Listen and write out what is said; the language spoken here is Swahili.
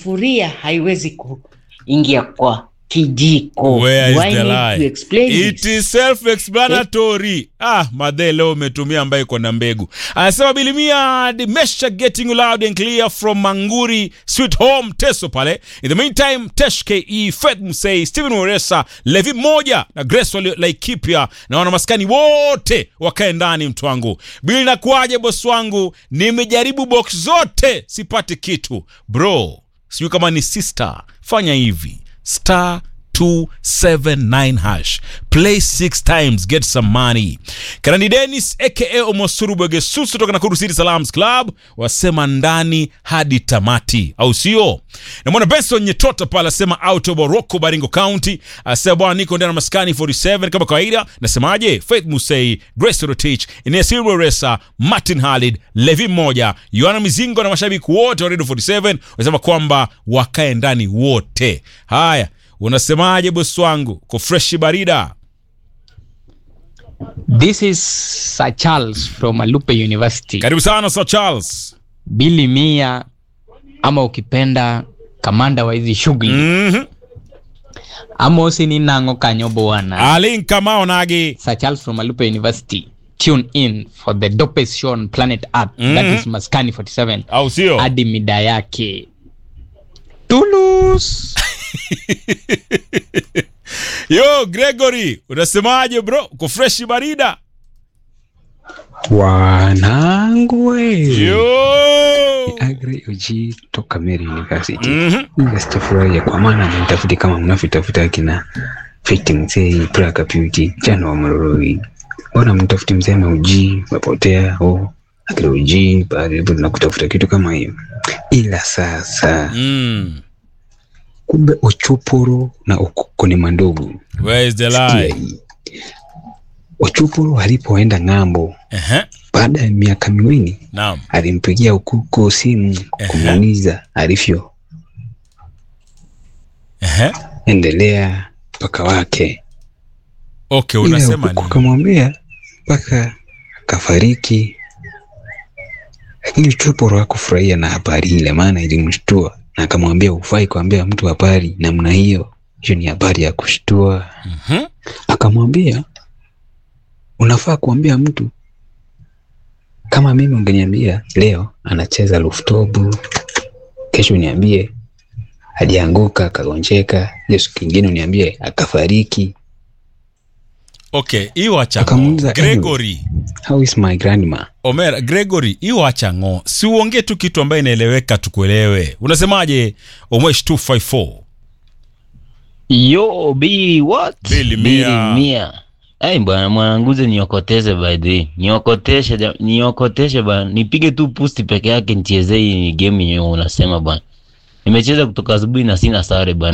sufuria haiwezi kuingia kwa kijiko. Where is Do I the need lie? to explain It it? is self-explanatory. Ah, madhe leo umetumia ambayo iko na mbegu. Anasema Bilimia Dimesha getting loud and clear from Manguri Sweet Home Teso pale. In the meantime, Tesh KE, Fed Musei, Steven Weresa, Levi moja na Grace wali- Laikipia na wana maskani wote wakae ndani mtu wangu. Bili nakuaje boss wangu? Nimejaribu box zote sipati kitu. Bro, sijui kama ni sister. Fanya hivi. Star 279 hash play six times get some money kanani denis aka omosuru bwegesusu kutoka nakuru city salams club wasema ndani hadi tamati au sio namwona benson nyetota pale asema out of Morocco baringo county asema bwana niko ndani ya maskani 47 kama kawaida nasemaje faith musei grace rotich inesirwe resa martin halid levi mmoja yohana mizingo na mashabiki wote wa radio 47 wasema kwamba wakae ndani wote haya unasemaje bosi wangu ko freshi barida This is Sir Charles from Alupe University. karibu sana sir charles Billy Mia ama ukipenda kamanda wa hizi shughuli mm-hmm. amosi ni nango kanyo bwana. alin kamao nagi Sir Charles from Alupe University. Tune in for the dopest show on planet Earth. That Mhm. is Maskani 47 au sio hadi mida yake. Tulus. yo gregory unasemaje bro ko freshi barida Wanangu we. yo Agri Uji toka Mary University. Mhm. Mimi sitafurahia kwa maana mnitafuti kama mnavyotafuta kina Fiti mzee, Praka Beauty, jana wa Mororoi. Mbona mtafuti mzee na Uji, mapotea au Agri Uji, baada hapo tunakutafuta kitu kama hiyo. Ila sasa mm. kumbe Ochuporo na Okoko ni mandugu. where is the Sikia lie hii. Ochuporo alipoenda ng'ambo Ehe. baada ya miaka miwili naam alimpigia Ukuko simu Ehe. kumuuliza alivyo Ehe. endelea mpaka wake. okay Ila unasema Ukuko nini akamwambia mpaka akafariki, lakini Chuporo hakufurahia na habari ile, maana ilimshtua na akamwambia ufai kuambia mtu habari namna hiyo, hiyo ni habari ya kushtua. Mhm. Akamwambia unafaa kuambia mtu kama mimi, ungeniambia leo anacheza luftobu, kesho niambie alianguka akagonjeka, hiyo siku ingine uniambie akafariki. okay hiyo acha Akamuuliza, gregory How is my grandma? Omera, Gregory, hiyo acha ng'o, si uongee tu kitu ambayo inaeleweka tukuelewe. Unasemaje Omwesh 254? Yo, B, what? Billy Billy Mia. Mia. Ai bwana mwananguze niokoteze by the way. Niokoteshe ja- niokoteshe bwana. Nipige tu pusti peke yake nichezee hii game yenyewe unasema bwana. Nimecheza kutoka asubuhi na sina sare bwana.